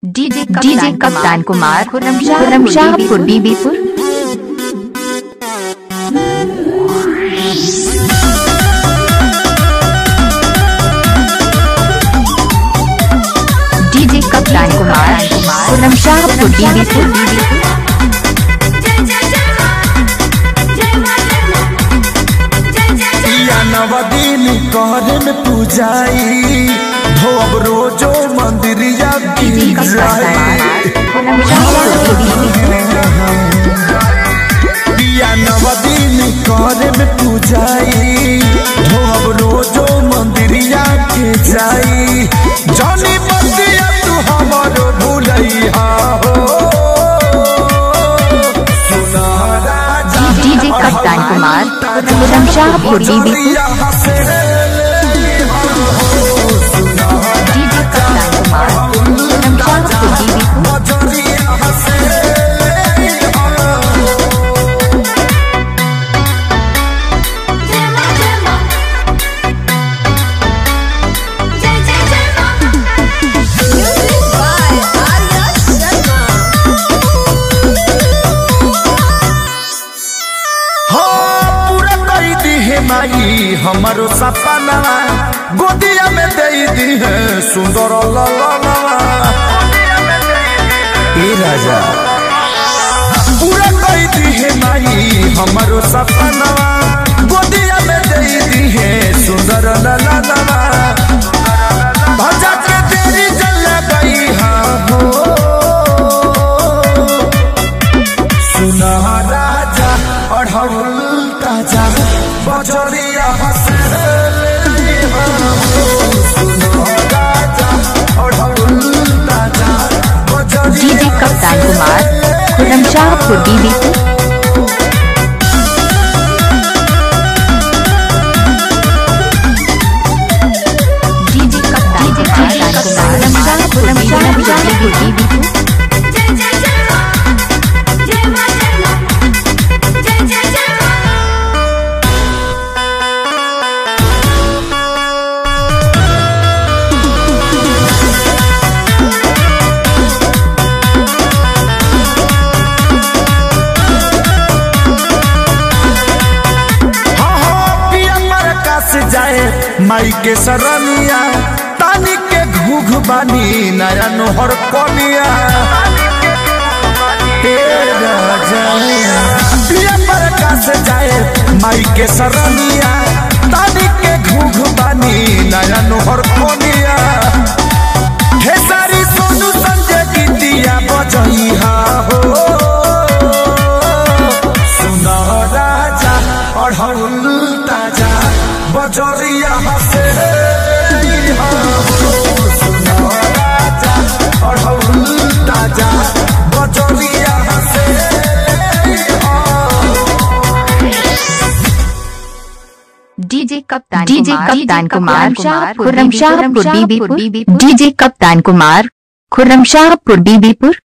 DJ DJ Kaptan Kumar Khurram Shahpur Bibipur DJ Kaptan Kumar Khurram Shahpur Bibipur या नवदीन कहन पूजाई भोग रोजो मंदिरिया डीजे कप्तान कुमार खुर्रम शाहपुर बीबीपुर या नवदीन कहन पूजाई भोग रोजो मंदिरिया के जाई जनी बंदिया तू हमरो भूलैया हो सुना राजा डीजे कप्तान कुमार खुर्रम शाहपुर बीबीपुर डीजे कप्तान कुमार खुर्रम शाहपुर बीबीपुर पूरा कई दी है माई हमारो सपना गोदिया में दे दी है सुंदर ललनवा ए राजा पूरा कई दी है माई हमारो सपना गोदिया में दे दी है सुंदर ललनवा भजा के तेरी जल गई हाँ हो सुना राजा अढ़ौल ताजा बजरिया हंसे सुना राजा अढ़ौल ताजा बजरिया डीजे कप्तान कुमार खुर्रम शाहपुर बीबीपुर डीजे कप्तान कुमार खुर्रम शाहपुर बीबीपुर हाँ हाँ पिया प्रकाश जाए माई के सरनिया तानी के घूघ बानी नया नोहर कनिया हे राजा पिया प्रकाश जाए माई के सरनिया तानी के घूघ बानी नया नोहर कनिया हे सारी सोनू संजय गीतिया बजैहा हो सुना राजा अढ़ौल ताजा बजरिया हसे सुना राजा अढ़ौल ताजा बजरिया हसे DJ Kaptan DJ Kaptan Kumar Khurram Shahpur Bibipur DJ Kaptan Kumar Khurram Shahpur Bibipur